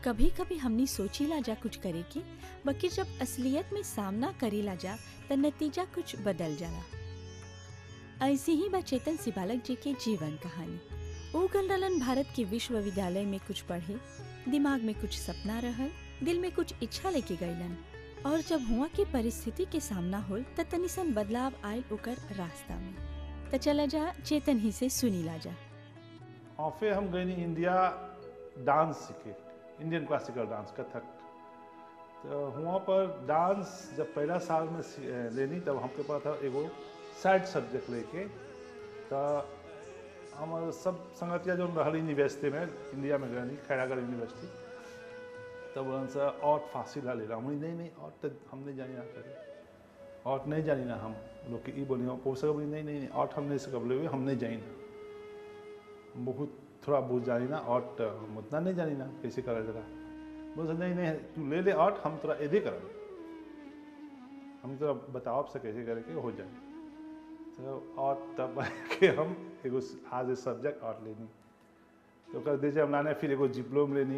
कभी कभी हमनी सोचीला जा कुछ करे के बाकी जब असलियत में सामना करेला जा त नतीजा कुछ बदल जाला ऐसे ही बा चेतन सिबालक जी के जीवन कहानी ओ गल रहलन भारत के विश्वविद्यालय में कुछ पढ़े दिमाग में कुछ सपना रहल दिल में कुछ इच्छा लेके गईलन और जब हुआ के परिस्थिति के सामना होल त तनिसन बदलाव आयल ओकर रास्ता में त चला जा चेतन ही से सुनीला जा और फिर हम गए नी इंडिया डांस सीखे इंडियन क्लासिकल डांस कथक तो वहाँ पर डांस जब पहला साल में सी- अ, लेनी तब हमके पास था एगो साइड सब्जेक्ट लेके तो हमारे सब संगतिया जो रहल यूनिवर्सिटी में इंडिया में गए खैरागढ़ यूनिवर्सिटी तब उनसे और फासिला ले रहा हमने नहीं नहीं और तो हम नहीं जानी ना करे और नहीं जानी ना हम लोग की ई बोली हो सके बोली नहीं नहीं नहीं और हम नहीं सकब ले हम नहीं जानी ना बहुत थोड़ा बहुत जानी ना और तो हम उतना नहीं जानी ना कैसे करा जरा बोल नहीं नहीं तू ले ले और हम तोरा एदे कर हम तोरा बताओ अब से कैसे करे के हो जाए तो और तब के हम एगो आज सब्जेक्ट और लेनी तो ओकर दे हम लाने फिर एगो डिप्लोम लेनी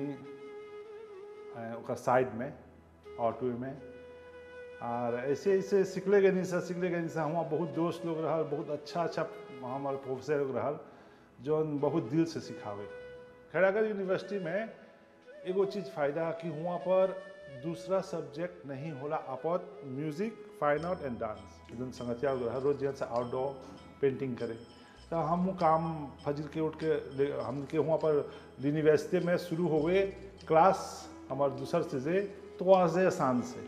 अ, ओकर साइड में ऑटो में और ऐसे ऐसे सिखले गए सर सिखले गए सर वहाँ बहुत दोस्त लोग रहल बहुत अच्छा अच्छा हमारे प्रोफेसर लोग रहल जो बहुत दिल से सिखावे खैरागढ़ यूनिवर्सिटी में एगो चीज़ फायदा कि वहाँ पर दूसरा सब्जेक्ट नहीं होला आपत music fine art and dance एकदम संगतिया लोग रहल रोज जैसे आउटडोर पेंटिंग करे तो हम काम फजर के उठ के ले- हम के वहाँ पर यूनिवर्सिटी में शुरू हो गए क्लास हमारे दूसर से जे तो आज आसान से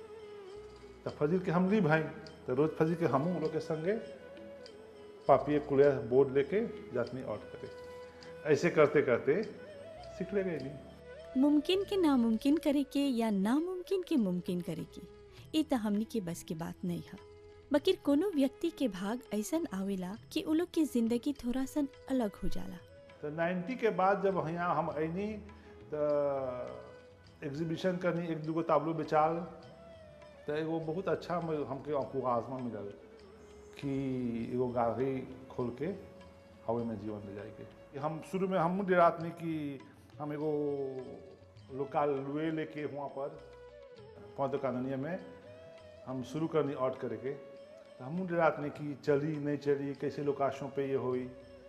तो फजर के हम ली भाई तो रोज फजर के हम लोग के संगे पापिए कुलिया बोर्ड लेके जातनी आउट करे ऐसे करते करते सीख ले गए नहीं मुमकिन के नामुमकिन करे के या नामुमकिन के मुमकिन करे के ई त हमनी के बस के बात नहीं है बकिर कोनो व्यक्ति के भाग ऐसन आवेला कि उ लोग की जिंदगी थोड़ा सन अलग हो जाला तो 90 के बाद जब यहाँ हम अनी तो एग्जीबिशन करनी एक दूगो ताबलो बेचाल तो एगो बहुत अच्छा हम- हमके आपको आजमा मिलल कि एगो गाड़ी खोल के हवे में जीवन ले जाएगी हम शुरू में हम डेरात नहीं कि हम एगो लोकल लुए लेके वहाँ पर पौध कानूनिया में हम शुरू करनी आउट करे के तो हम डेरात नहीं कि चली नहीं चली कैसे लोकाशों पे ये हुई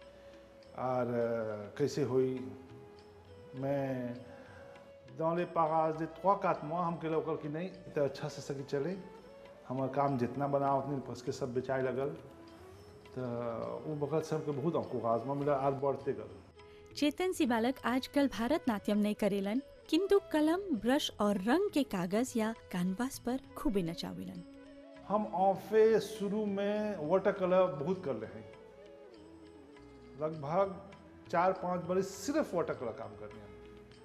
और अ, कैसे हुई मैं dans les parages de 3-4 mois हमके लोकल की नहीं तो अच्छा से सकी चले हमार काम जितना बनाओ उतनी फंस के सब बेचाए लगल तो वो बगल से हमके बहुत हमको आजमा मिला और बढ़ते गल चेतन सी बालक आजकल भारत नाट्यम नहीं करेलन किंतु कलम ब्रश और रंग के कागज या कैनवास पर खूबे नचावेलन हम ऑफे शुरू में वाटर कलर बहुत कर रहे हैं लगभग चार पाँच बरस सिर्फ वाटर कलर काम करने हैं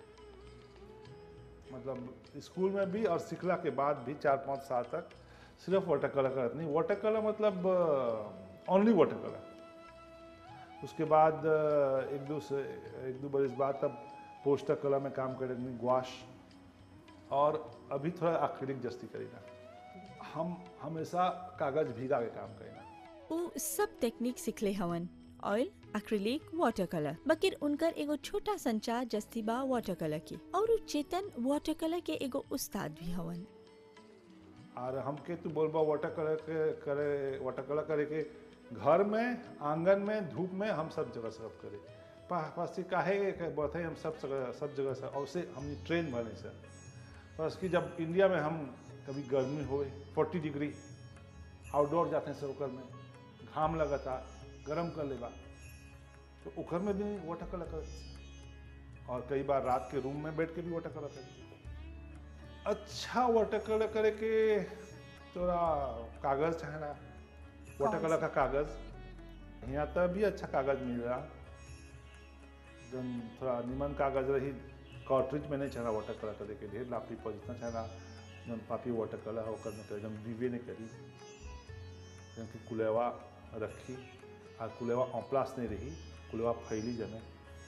मतलब स्कूल में भी और सिखला के बाद भी चार पाँच साल तक सिर्फ वाटर कलर करत नहीं वाटर कलर मतलब ओनली वाटर कलर उसके बाद अ, एक दो से एक दो बरस बाद तब पोस्टर कलर में काम करेंगे ग्वाश और अभी थोड़ा एक्रिलिक जस्ती करेगा हम हमेशा कागज भीगा के काम करेंगे उ सब टेक्निक सिखले हवन ऑयल एक्रिलिक वाटर कलर बकिर उनकर एगो छोटा संचार जस्ती बा वाटर कलर की और उ चेतन वाटर कलर के एगो उस्ताद भी हवन और हमके तू बोलबा वाटर कलर के करे वाटर कलर करे के घर में आंगन में धूप में हम सब जगह सब करे पा- पास से काहे के बथे हम सब जगह सब जगह से और से हम ट्रेन बने से बस कि जब इंडिया में हम कभी गर्मी होए फोर्टी डिग्री आउटडोर जाते हैं सब ओकर में घाम लगता गर्म कर लेबा तो ओकर में भी वाटर कलर कर और कई बार रात के रूम में बैठ के भी वाटर कलर कर अच्छा वाटर कलर करे के तोरा कागज चाहेला वाटर कलर का कागज यहाँ तो भी अच्छा कागज मिल रहा जन थोड़ा निमन कागज रही कार्ट्रिज में नहीं चाहना वाटर कलर करे के ढेर लापी पर जितना चाहना जन पापी वाटर कलर है ओकर में करे जन विवे नहीं करी जन की कुलेवा रखी और कुलेवा ऑप्लास नहीं रही कुलेवा फैली जमे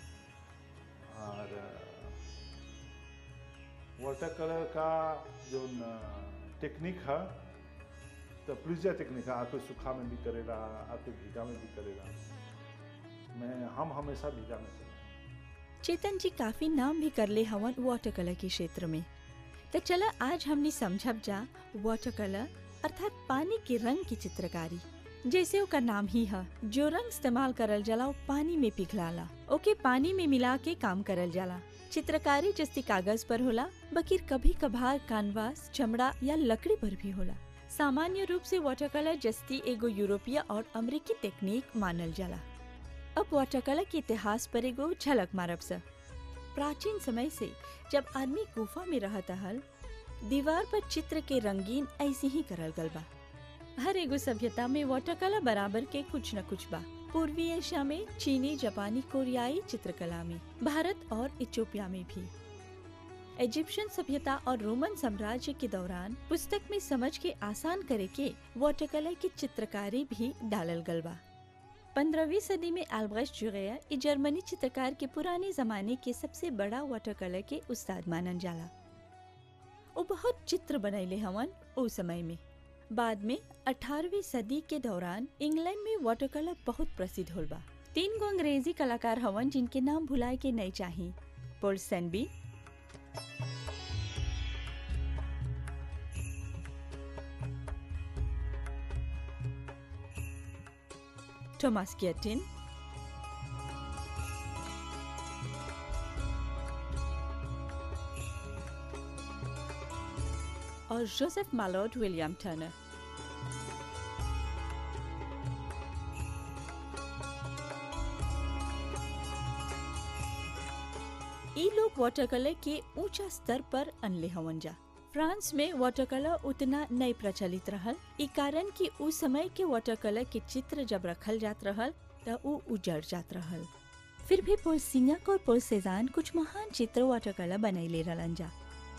और वाटर कलर का जो टेक्निक है तो प्लीजिया टेक्निक है आपको सूखा में भी करेगा आपको भीगा में भी करेगा मैं हम हमेशा भीगा में करें चेतन जी काफी नाम भी कर ले हवन वाटर कलर के क्षेत्र में तो चला आज हमने समझब जा वाटर कलर अर्थात पानी के रंग की चित्रकारी जैसे ओका नाम ही है जो रंग इस्तेमाल करल जाला वो पानी में पिघलाला ओके पानी में मिला के काम करल जाला चित्रकारी जस्ती कागज पर होला बकीर कभी कभार कानवास चमड़ा या लकड़ी पर भी होला सामान्य रूप से वाटर कलर जस्ती एगो यूरोपीय और अमेरिकी टेक्निक मानल जाला अब वाटर कलर के इतिहास पर एगो झलक मारब सा प्राचीन समय से जब आदमी गुफा में रहता हल दीवार पर चित्र के रंगीन ऐसे ही करल गल बा हर एगो सभ्यता में वाटर कला बराबर के कुछ न कुछ बा पूर्वी एशिया में चीनी जापानी कोरियाई चित्रकला में भारत और इथियोपिया में भी इजिप्शियन सभ्यता और रोमन साम्राज्य के दौरान पुस्तक में समझ के आसान करे के वाटर कलर की चित्रकारी भी डालल गल बा पंद्रहवीं सदी में एल्ब्रेcht जुगैया ई जर्मनी चित्रकार के पुराने जमाने के सबसे बड़ा वाटर कलर के उस्ताद मानल जाला वो बहुत चित्र बनैले हवन ओ समय में बाद में 18वीं सदी के दौरान इंग्लैंड में वाटर कलर बहुत प्रसिद्ध होल बा तीन गो अंग्रेजी कलाकार हवन जिनके नाम भुलाए के नहीं चाही पोल सेनबी थॉमस गियटिन और जोसेफ मालोड विलियम टर्नर ई लोग वाटर कलर के ऊंचा स्तर पर अनले हवन जा फ्रांस में वाटर कलर उतना नहीं प्रचलित रहल ई कारण कि उस समय के वाटर कलर के चित्र जब रखल जात रहल त ऊ उजड़ जात रहल फिर भी पोल सिंगक और पोल सेजान कुछ महान चित्र वाटर कलर बनैले रहलन जा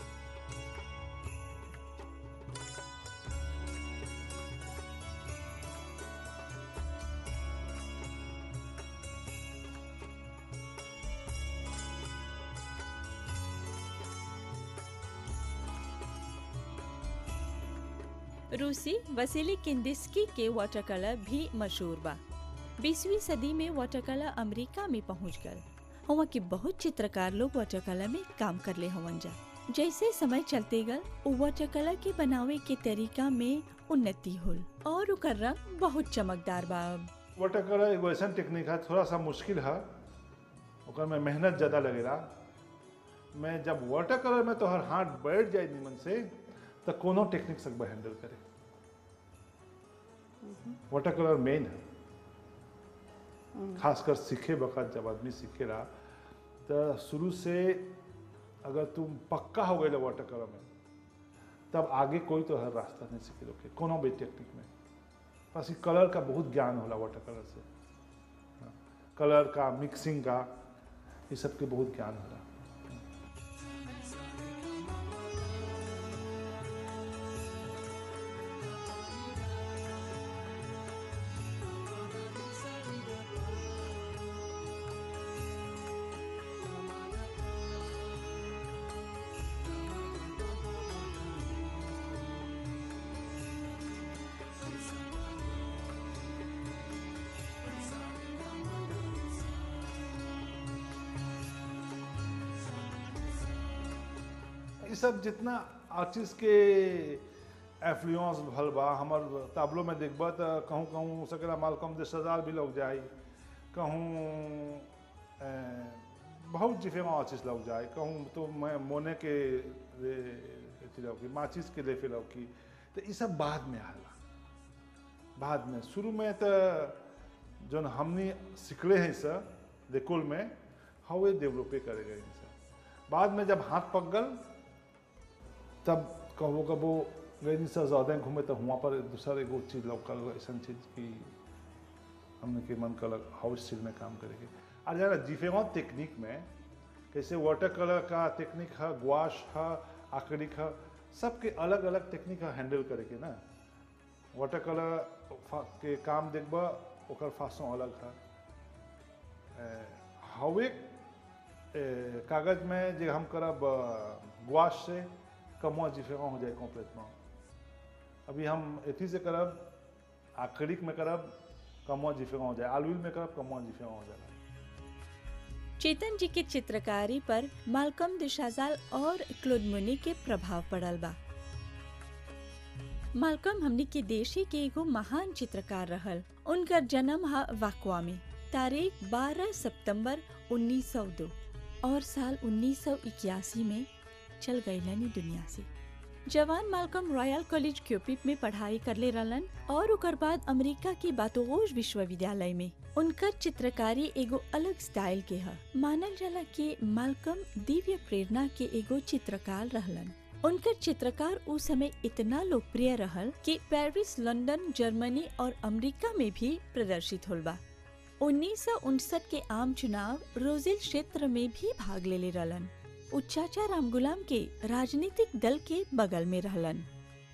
रूसी वसीली किंदिस्की के वाटर कलर भी मशहूर बा बीसवीं सदी में वाटर कलर अमेरिका में पहुंच गल वहाँ के बहुत चित्रकार लोग वाटर कलर में काम कर ले हवन जा जैसे समय चलते गल उ वाटर कलर के बनावे के तरीका में उन्नति होल और उकर रंग बहुत चमकदार बा अब वाटर कलर एगो ऐसा टेक्निक है थोड़ा सा मुश्किल है ओकर में मेहनत ज़्यादा लगेला मैं जब वाटर कलर में तोहर हाथ बैठ जाए निमन से तो कोनो टेक्निक सकबा हैंडल करे वाटर कलर मेन है खासकर सीखे वक्त जब आदमी सीखेला तो शुरू से अगर तुम पक्का हो गए वाटर कलर में तब आगे कोई तो हर रास्ता नहीं सीखे लोग कोनो भी टेक्निक में बस ये कलर का बहुत ज्ञान होला वाटर कलर से हाँ, कलर का मिक्सिंग का ये सब के बहुत ज्ञान होला ये सब जितना आर्टिस्ट के एफ्लुएंस भल बा हमर ताबलो में देखबा तो कहूँ कहूँ सकेला मालकम दस हजार भी लोग जाए कहूँ अ, बहुत डिफरेंट आर्टिस्ट लोग जाए कहूँ तो मैं मोने के रे अथी लौकी माचिस के लेफे लौकी तो ये सब बाद में आला बाद में शुरू में तो जौन हमनी सिखले हैं सर देकुल में हवे डेवलपे करे गए सर बाद में जब हाथ पक गल तब कबो कबो गई से ज़्यादा घूमे तो वहाँ पर दूसरा एगो चीज़ लौकल ऐसा चीज़ की हमने के मन कलर हाउस चीज में काम करेंगे और जरा जिफेवा टेक्निक में कैसे वाटर कलर का टेक्निक है गुआश है आक्रिक है सबके अलग अलग टेक्निक है हैंडल करे के ना वाटर कलर फा- के काम देखबा ओकर फासों अलग है ए, हवे ए, कागज में जे हम करब गुआश से कमवा जिफेवा हो जाए कॉम्प्लेटमेंट अभी हम एथी से करब आक्रिक में करब कमवा जिफेवा हो जाए आलूल में करब कमवा जिफेवा हो जाएगा चेतन जी के चित्रकारी पर मालकम दुशाजाल और क्लोद मुनी के प्रभाव पड़ल बा मालकम हमनी के देशी के एगो महान चित्रकार रहल उनकर जन्म हा वाकवा में तारीख 12 सितंबर 1902 और साल 1981 में चल गईलनी दुनिया से जवान मालकम रॉयल कॉलेज क्यूपिप में पढ़ाई करले रहलन और ओकर बाद अमेरिका के बातोगोश विश्वविद्यालय में उनकर चित्रकारी एगो अलग स्टाइल के ह मानल जाला कि मालकम दिव्य प्रेरणा के एगो चित्रकार रहलन उनकर चित्रकार उस समय इतना लोकप्रिय रहल कि पेरिस लंदन जर्मनी और अमेरिका में भी प्रदर्शित होल बा उन्नीस के आम चुनाव रोजिल क्षेत्र में भी भाग ले ले रहलन उ चाचा राम गुलाम के राजनीतिक दल के बगल में रहलन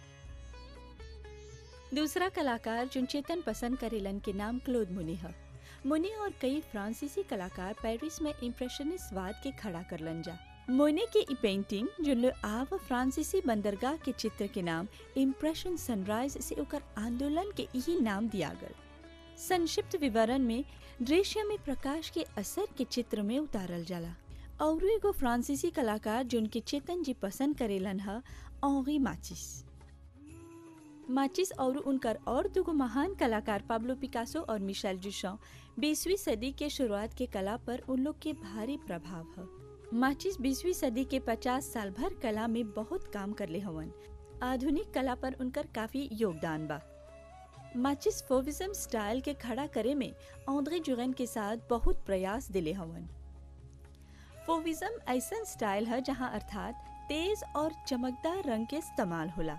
दूसरा कलाकार जो चेतन पसंद करेलन के नाम क्लोद मुनि है मुनि और कई फ्रांसीसी कलाकार पेरिस में इम्प्रेशनिस्ट वाद के खड़ा करलन जा मोने के ई पेंटिंग जो आव फ्रांसीसी बंदरगाह के चित्र के नाम इम्प्रेशन सनराइज से ओकर आंदोलन के यही नाम दिया गल संक्षिप्त विवरण में दृश्य में प्रकाश के असर के चित्र में उतारल जाला और एगो फ्रांसीसी कलाकार जो उनके चेतन जी पसंद करेलन है ऑरी माचिस माचिस और उनकर और दुगो महान कलाकार पाब्लो पिकासो और मिशेल जुशॉ बीसवीं सदी के शुरुआत के कला पर उन लोग के भारी प्रभाव है माचिस बीसवीं सदी के 50 साल भर कला में बहुत काम करले हवन आधुनिक कला पर उनकर काफी योगदान बा माचिस फोविज्म स्टाइल के खड़ा करे में औंद्रे जुगन के साथ बहुत प्रयास दिले हवन फोविज्म ऐसा स्टाइल है जहां अर्थात तेज और चमकदार रंग के इस्तेमाल होला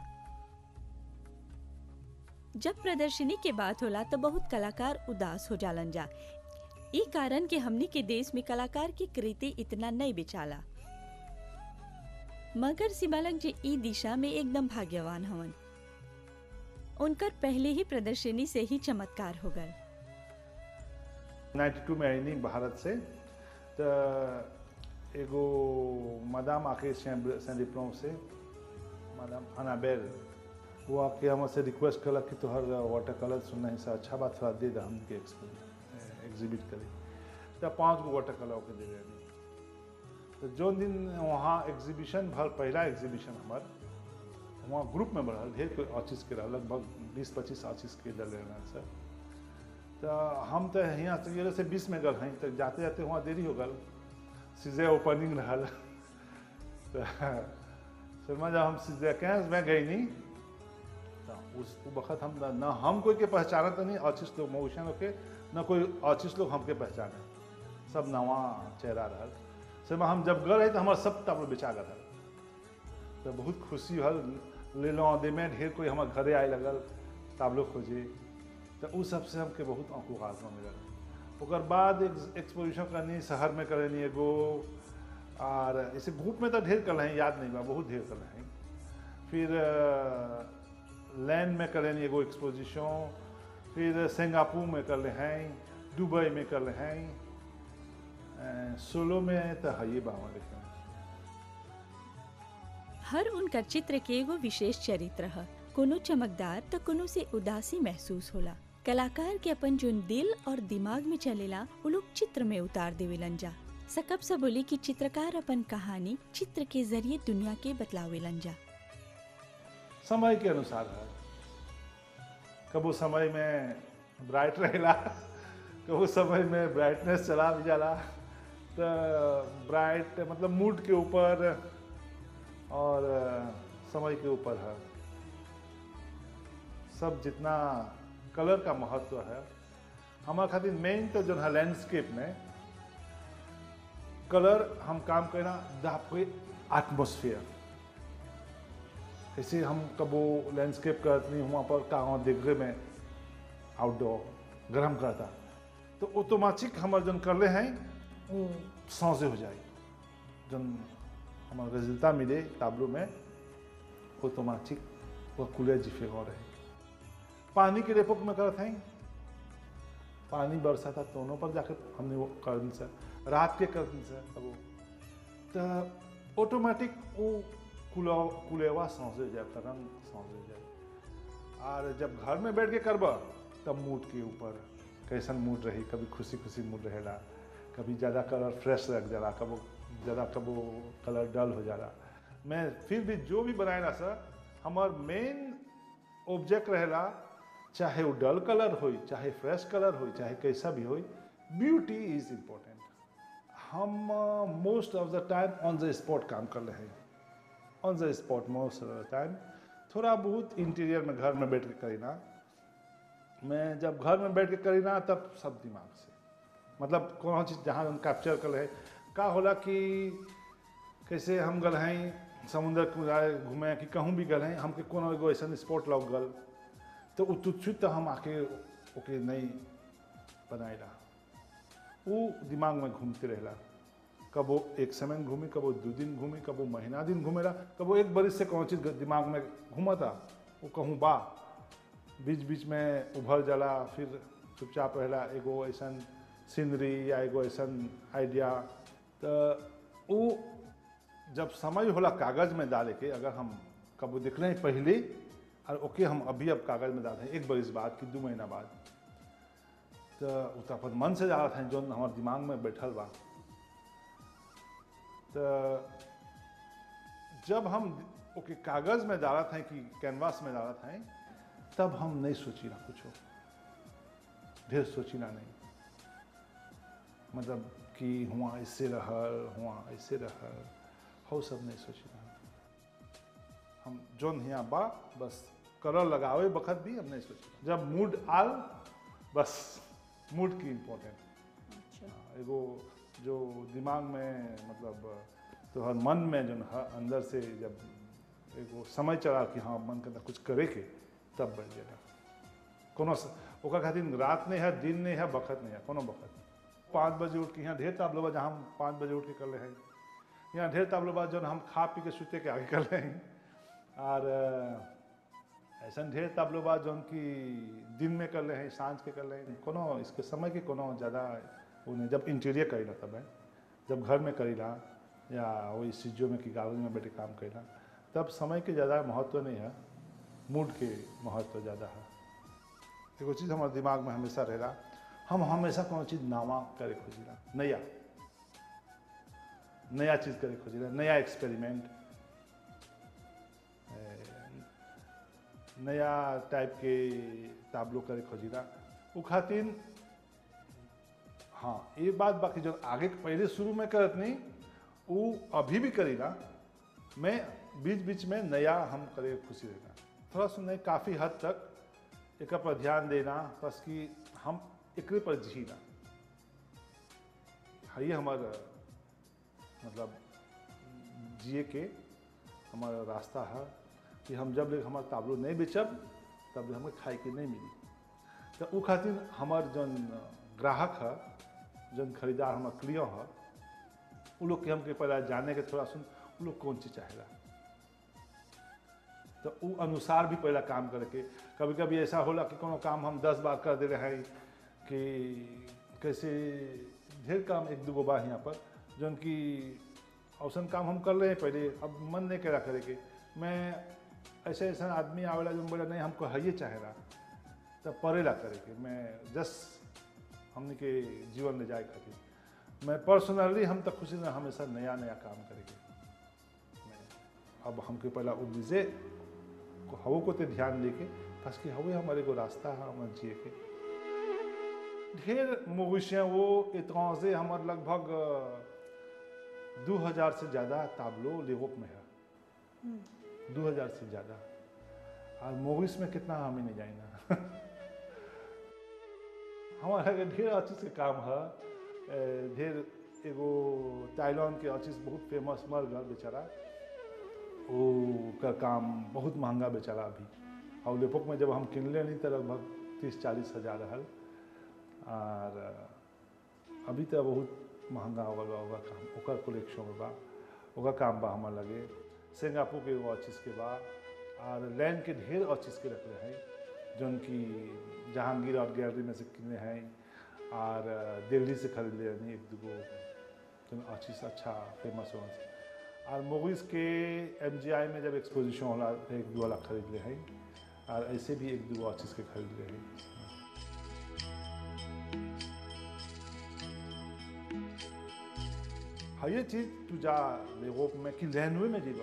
जब प्रदर्शनी के बात होला तो बहुत कलाकार उदास हो जालन जा ई कारण के हमनी के देश में कलाकार की कृति इतना नहीं बेचाला मगर सिबालक जी ई दिशा में एकदम भाग्यवान हवन उनकर पहले ही प्रदर्शनी से ही चमत्कार हो गए 92 में आईनी भारत से तो एगो मदाम आके सें डिप्लोम से मदाम अनाबेल वो आके हमसे रिक्वेस्ट कलक कि तोहर वाटर कलर सुनना ही से अच्छा बात थोड़ा दे दा हमके एग्जिबिट करी तो पाँच गो वाटर कलर के दे रहे तो जो दिन वहाँ एग्जीबिशन भर पहला एग्जीबिशन हमार वहाँ ग्रुप में बढ़ल ढेर कोई आर्टिस्ट के रहल लगभग बीस पच्चीस आर्टिस्ट के दल रहना सर तो हम तो यहाँ से से बीस में गल हैं तो जाते जाते वहाँ देरी हो गल सीधे ओपनिंग रहल तो शर्मा जब हम सीधे कहें मैं गई नहीं तो उस वक्त हम न हम कोई के पहचाना तो नहीं आर्टिस्ट लोग मऊशन लोग के न कोई आर्टिस्ट लोग हमके पहचाने सब नवा चेहरा रहल शर्मा हम जब गए तो हमारे सब तब बेचा गल तो बहुत खुशी हल ले लो दे में ढेर कोई हमारे घरे आए लगल ताबलो खोजे तो उस सबसे हमके बहुत आंखों खासमा मिलल ओकर बाद एक एक्सपोजिशन करनी शहर में करनी एगो और ऐसे ग्रुप में तो ढेर कर हैं याद नहीं बा बहुत ढेर कर हैं फिर लैंड में करनी एगो एक्सपोजिशन फिर सिंगापुर में कर ले हैं दुबई में कर ले हैं सोलो में तो है ये बाबा लिखे हर उनकर चित्र के एगो विशेष चरित्र है कोनो चमकदार तो कोनो से उदासी महसूस होला कलाकार के अपन जोन दिल और दिमाग में चलेला वो लोग चित्र में उतार देवेलन जा सकब से बोली कि चित्रकार अपन कहानी चित्र के जरिए दुनिया के बतलावेलन जा समय के अनुसार है कबो समय में ब्राइट रहेला कबो समय में ब्राइटनेस चला भी जाला तो ब्राइट मतलब मूड के ऊपर और समय के ऊपर है सब जितना कलर का महत्व है हमारे खातिर मेन तो जो है लैंडस्केप में कलर हम काम करना आपके एटमोसफियर ऐसे हम कबो लैंडस्केप करते वहाँ पर कहाँ दिग्रे में आउटडोर गर्म करता तो ऑटोमेटिक हमारे जन कर ले हैं वो सौसे हो जाए जन हमारा रिजल्टा मिले ताबलो में ऑटोमेटिक वो कूलर जिफे हो रहे पानी के रेपोक में करते हैं पानी बरसा था दोनों पर जाकर हमने वो कर से रात के कर से तब वो तो ऑटोमेटिक वो कुला कुलेवा सांस हो जाए तरंग सांस हो जाए और जब घर में बैठ के करब तब मूड के ऊपर कैसन मूड रही कभी खुशी खुशी मूड रहेला कभी ज़्यादा कलर फ्रेश रख जाला कबो ज़्यादा कबो कलर डल हो जाला मैं फिर भी जो भी बनाएला सर हमार मेन ऑब्जेक्ट रहेला चाहे वो डल कलर हो चाहे फ्रेश कलर हो चाहे कैसा भी हो ब्यूटी इज इम्पोर्टेंट हम most of the time on the spot काम कर रहे हैं on the spot most of the time थोड़ा बहुत इंटीरियर में घर में बैठ के करीना मैं जब घर में बैठ के करीना तब सब दिमाग से मतलब कौन चीज़ जहाँ हम कैप्चर कर रहे का होला कि कैसे हम गल हैं समुद्र किनारे घूमे कि कहूँ भी गल हैं हमके कोनो एगो ऐसा स्पॉट लग गल तो उ तुच्छुत हम आके ओके नहीं बनाएला वो दिमाग में घूमते रहेला कबो एक समय में घूमी कबो दो दिन घूमी कबो महीना दिन घूमेला कबो एक बरिस से कौन चीज़ दिमाग में घूमता वो कहूँ बा बीच बीच में उभर जाला फिर चुपचाप रहेला एगो ऐसा सीनरी या एगो ऐसा आइडिया तो वो जब समय होला कागज़ में डाले के अगर हम कबो देख रहे हैं पहले और ओके हम अभी अब कागज़ में डाल रहे हैं एक बरिस बाद कि दो महीना बाद तो वो तो अपन मन से जा रहा था जो हमारे दिमाग में बैठल बा तो जब हम ओके कागज़ में डाला था कि कैनवास में डाला था तब हम नहीं सोची ना कुछ ढेर सोची ना नहीं मतलब कि हुआ ऐसे रहल हुआ ऐसे रहल हो सब नहीं सोची ना हम जोन यहाँ बा बस कलर लगावे बखत भी हम नहीं सोची जब मूड आल बस मूड की इम्पोर्टेंट अच्छा एगो जो दिमाग में मतलब तो हर मन में जो है अंदर से जब एगो समय चला कि हाँ मन के अंदर कुछ करे के तब बढ़ जाएगा कोनो स- ओकर खातिर रात नहीं है दिन नहीं है बखत नहीं है कोनो बखत पाँच बजे उठ के यहाँ ढेर ताबलो बा जहाँ हम पाँच बजे उठ के कर रहे हैं यहाँ ढेर ताबलो बा जो हम खा पी के सुते के आगे कर रहे हैं और अ, ऐसा ढेर ताबलो बा जो कि दिन में कर रहे हैं सांझ के कर रहे हैं कोनो इसके समय के कोनो ज़्यादा वो नहीं जब इंटीरियर करीला तब है जब घर में करीला या वही सीजो में कि गार्डन में बैठे काम करीला तब समय के ज़्यादा महत्व नहीं है मूड के महत्व ज़्यादा है एगो चीज़ हमारे दिमाग में हमेशा रहेला हम हमेशा कोनो चीज़ नवा करे खोजिला नया नया चीज़ करे खोजिला नया एक्सपेरिमेंट नया टाइप के ताबलो करे खोजिला उ खातिर हाँ ये बात बाकी जो आगे पहले शुरू में करत नहीं वो अभी भी करीला मैं बीच बीच में नया हम करे खुशी रहना थोड़ा सा नहीं काफ़ी हद तक एक पर ध्यान देना बस कि हम एकरे पर जीना हाँ ये हमारा मतलब जिए के हमारा रास्ता है कि हम जब ले हमारा ताबलो नहीं बेचब तब ले हमें खाए के नहीं मिली तो उ खातिर हमार जन ग्राहक है जन खरीदार हमार क्लियर है उ लोग के हमके पहले जाने के थोड़ा सुन उ लोग कौन चीज़ चाहेला तो उ अनुसार भी पहला काम करके कभी कभी ऐसा होला कि कोनो काम हम दस बार कर दे रहे हैं कि कैसे ढेर काम एक दूगो बा यहाँ पर जौन कि औसन काम हम कर रहे हैं पहले अब मन नहीं करा करे के मैं ऐसे ऐसा आदमी आवेला जो बोला नहीं हमको है ये चाहेला तब पड़ेला करे के मैं जस्ट हमने के जीवन ले जाए खातिर मैं पर्सनली हम तक खुशी ना हमेशा नया नया काम करेंगे मैं अब हमके पहला उद्देश्य हवो को ते ध्यान देके बस कि हवे हमारे को रास्ता है हमारे जिए के ढेर मवेशियाँ वो इतना से हमारे लगभग दो हजार से ज़्यादा ताबलो लेवोप में है दो हजार से ज़्यादा और मूवीज में कितना हमें नहीं जाएगा हमारा के ढेर अच्छी से काम है ए, ढेर एगो ताइलॉन के अच्छी से बहुत फेमस मर गल बेचारा वो का काम बहुत महंगा बेचारा अभी और लेपोक में जब हम किनले नहीं तो लगभग तीस चालीस हजार रहल और अभी तो बहुत महंगा हो गल बा ओकर काम ओकर कलेक्शन में बा ओकर काम बा हमार लगे सिंगापुर के एगो अच्छी के बा और लैंड के ढेर अच्छी के रखले हैं जौन कि जहांगीर आर्ट गैलरी में से किने हैं और दिल्ली से खरीद ले यानी एक दूगो जौन अच्छी से अच्छा फेमस हो और मूवीज़ के एम में जब एक्सपोजिशन होला एक दो वाला खरीद ले हैं और ऐसे भी एक दो अच्छी के खरीद ले हैं हाँ ये चीज तू जा यूरोप में कि लैनवे में जीवा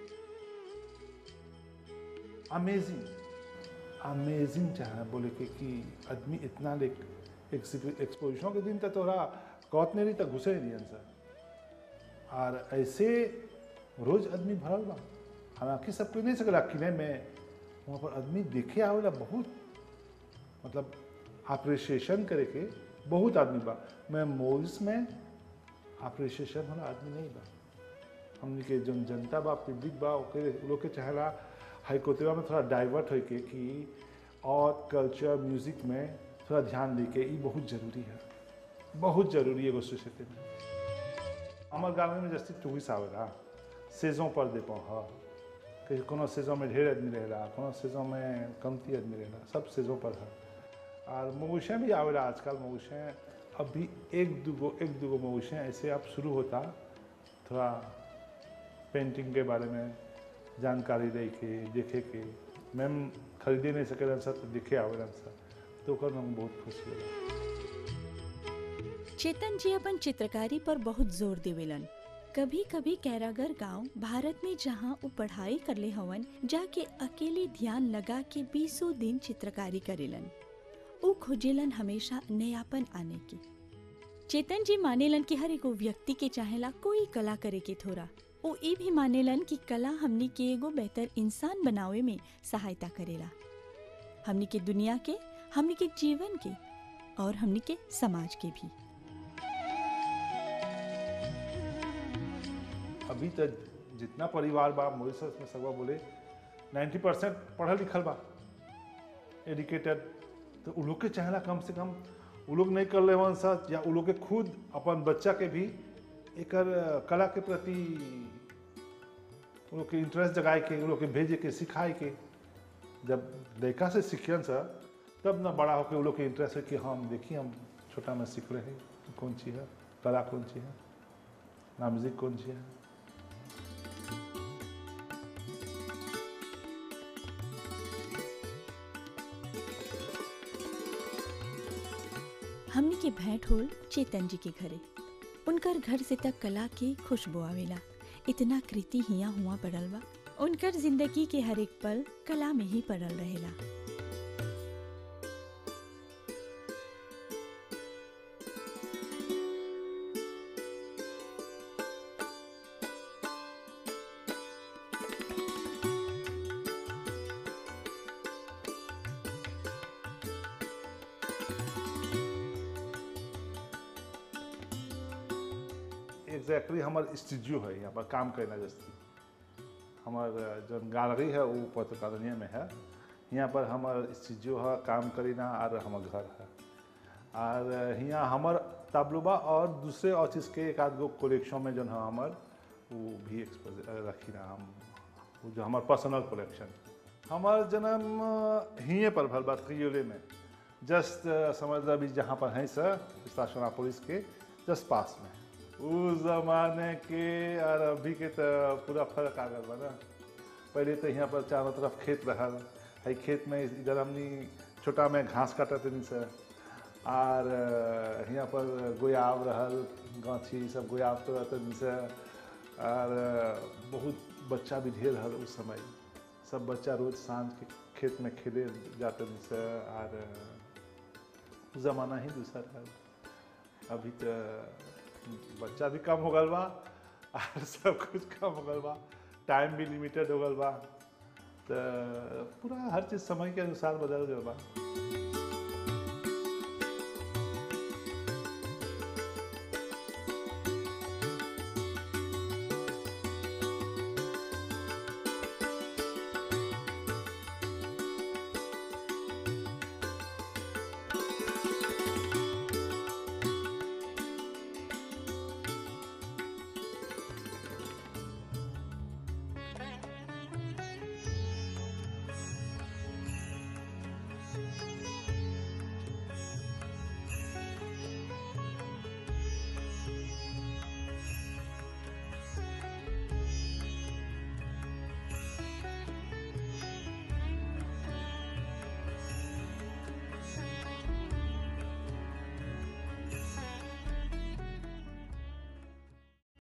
अमेजिंग अमेजिंग चाहे बोले के कि आदमी इतना ले एक्सपोजिशन के दिन तक तोरा कौत नहीं रही तक घुसे ही नहीं अंसर और ऐसे रोज आदमी भरल बा हालांकि सब कोई नहीं सकला किले में वहाँ पर आदमी देखे आवेला बहुत मतलब अप्रिसिएशन करे के बहुत आदमी बा मैं मोल्स में अप्रिसिएशन वाला आदमी नहीं बा हमने के जन जनता बा पब्लिक बा ओके उ लोग के चाहेला हाईकोर्टवा में थोड़ा डाइवर्ट होके कि आर्ट कल्चर म्यूजिक में थोड़ा ध्यान दे के ई बहुत जरूरी है बहुत जरूरी है एगो सोसाइटी में हमार गाँव में जैसे टूरिस्ट आवेला सेजों पर दे पाओ कि कोनो सेजों में ढेर आदमी रहेला कोनो सेजों में कमती आदमी रहेला सब सेजों पर है और मवेशियाँ भी आवेला आजकल मवेशियाँ अभी एक दूगो एक दूगो मवेशियाँ ऐसे अब शुरू होता थोड़ा पेंटिंग के बारे में जानकारी दे के देखे के मैम खरीदे नहीं सके सर तो दिखे आवेलन सर तो ओकर में बहुत खुशी होला चेतन जी अपन चित्रकारी पर बहुत जोर देवेलन कभी कभी कैरागर गांव भारत में जहां वो पढ़ाई करले हवन जाके अकेले ध्यान लगा के बीसों दिन चित्रकारी करेलन वो खोजेलन हमेशा नयापन आने की चेतन जी मानेलन कि हर एगो व्यक्ति के चाहेला कोई कला करे के थोड़ा वो ई भी मानेलन कि कला हमनी के एगो बेहतर इंसान बनावे में सहायता करेला हमनी के दुनिया के हमनी के जीवन के और हमनी के समाज के भी अभी तक जितना परिवार बा मॉरिशस में सगवा बोले 90 परसेंट पढ़ल लिखल बा एजुकेटेड तो उ लोग के चाहेला कम से कम उ लोग नहीं कर ले सच या उ लोग के खुद अपन बच्चा के भी एकर कला के प्रति उ लोग के इंटरेस्ट जगाए के उ लोग के भेजे के सिखाए के जब लड़का से सीखियन सर तब ना बड़ा होकर उ लोग के इंटरेस्ट है कि हम देखिए हम छोटा में सीख रहे हैं कौन चीज़ है कला कौन चीज़ है ना म्यूजिक कौन चीज़ है हमनी के भेंट होल चेतन जी के घरे उनकर घर से तक कला के खुशबू आवेला इतना कृति हिया हुआ पड़ल बा उनकर जिंदगी के हर एक पल कला में ही पड़ल रहेला एग्जैक्टली हमार स्टूडियो है यहाँ पर काम करना जैसे हमार जो गैलरी है वो पत्रकारिया में है यहाँ पर हमार स्टूडियो है काम करीना और हमार घर है और यहाँ हमार ताबलुबा और दूसरे और चीज़ के एक आध गो कलेक्शन में जो है हमार वो भी एक्सपोज रखी ना हम वो जो हमार पर्सनल कलेक्शन हमार जन्म हिये पर भल बात क्रियोले में जस्ट समझ लो अभी जहाँ पर हैं सर स्टेशन पुलिस के जस्ट पास में उस जमाने के और अभी के तो पूरा फर्क आ गया बा ना पहले तो यहाँ पर चारों तरफ खेत रहा है खेत में इधर हमनी छोटा में घास काटत नहीं सर और यहाँ पर गोयाब रहल गाछी सब गोयाब तो रहते नहीं सर और बहुत बच्चा भी ढेर रहल उस समय सब बच्चा रोज सांझ के खेत में खेले जाते नहीं सर और ज़माना ही दूसरा रहल अभी तो बच्चा भी कम हो गल बा और सब कुछ कम हो गल बा टाइम भी लिमिटेड हो गल बा तो पूरा हर चीज़ समय के अनुसार बदल गल बा